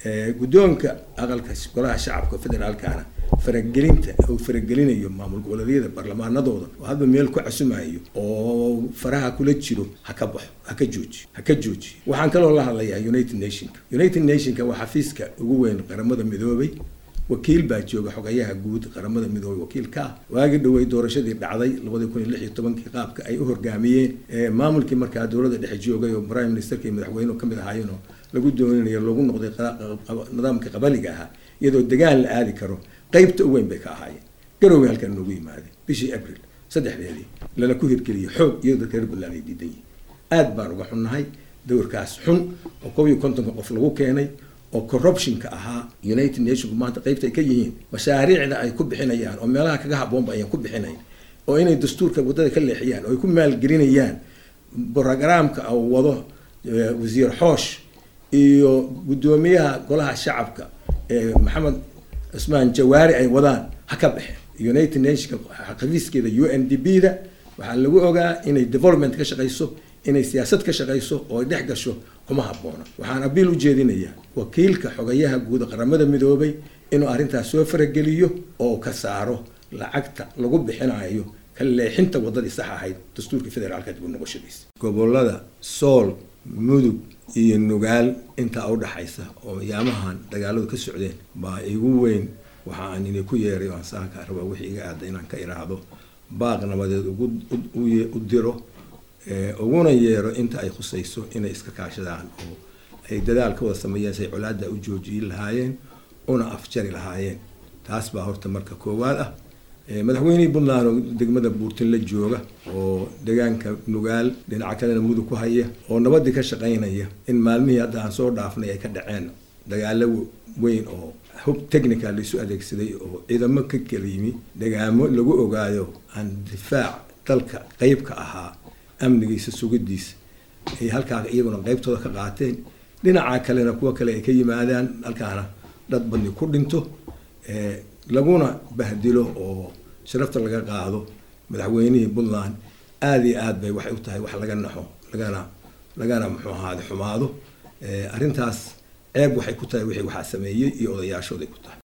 guddoonka aqalka golaha shacabka federaalkana faragelinta uu faragelinayo maamul goboleedyada baarlamaanadooda oo hadba meel ku casumayo oo faraha kula jiro ha ka baxo ha ka joojiyo ha ka joojiyo waxaan kaloo la hadlayaa united nationka united nationka waa xafiiska ugu weyn qaramada midoobay wakiil baa jooga xogayaha guud qaramada midoobay wakiil ka ah waagii dhowey doorashadii dhacday labadii kun iyo lix iyo tobankii qaabka ay u horgaamiyeen maamulkii markaa dowladda dhexe joogay oo prime ministerka iyo madaxweynuhu kamid ahaayeen oo lagu dooninayo lagu noqday nidaamka qabaliga ahaa iyadoo degaan la aadi karo qaybta u weyn bay ka ahaayeen garowga halkan noogu yimaadeen bishii abril saddexdeedii lala ku hirgeliyay xoog iyadoo dadka reer puntland ay diidan yihiin aad baan uga xunnahay dowrkaas xun oo kob iyo kontonka qof lagu keenay oo corruptionka ahaa united nationku maanta qaybta ay ka yihiin mashaariicda ay ku bixinayaan oo meelaha kaga haboonba ayaan ku bixinayn oo inay dastuurka waddada ka leexiyaan oo ay ku maalgelinayaan brogramka uu wado wasiir xoosh iyo guddoomiyaha golaha shacabka maxamed cusmaan jawaari ay wadaan ha ka baxeen united nationka xafiiskeeda u n d b da waxaa lagu ogaa inay development ka shaqayso inay siyaasad ka shaqayso oo ay dhex gasho kuma habboona waxaan abiil u jeedinayaa wakiilka xogayaha guud qaramada midoobay inuu arrintaas soo farageliyo oo ka saaro lacagta lagu bixinayo ka leexinta waddadii sax ahayd dastuurka federaalka dib u noqoshadiisa gobolada sool mudug iyo nugaal intaa udhaxaysa oo yaamahan dagaaladu ka socdeen baa igu weyn waxa aan inay ku yeeray oo aan saanka rabaa wixii iga aada inaan ka iraahdo baaq nabadeed ugu u diro uguna yeero inta ay khusayso inay iska kaashadaan oo ay dadaal ka wada sameeyeen say colaada u joojiyi lahaayeen una afjari lahaayeen taas baa horta marka koowaad ah madaxweynihii puntland oo degmada buurtin la jooga oo deegaanka nugaal dhinaca kalena mudug ku haya oo nabadii ka shaqaynaya in maalmihii hadda aan soo dhaafnay ay ka dhaceen dagaalo weyn oo hub technical laisu adeegsaday oo ciidamo ka kala yimi degaamo lagu ogaayo aan difaac dalka qeybka ahaa amnigiisa sugidiisa ay halkaa iyaguna qeybtooda ka qaateen dhinaca kalena kuwa kale ay ka yimaadaan halkaana dad badni ku dhinto laguna bahdilo oo sharafta laga qaado madaxweynihii puntland aada iyo aad bay waxay u tahay wax laga naxo lagana lagana muxuu ahaade xumaado arrintaas ceeb waxay ku tahay wixii waxaa sameeyey iyo odayaashooday ku tahay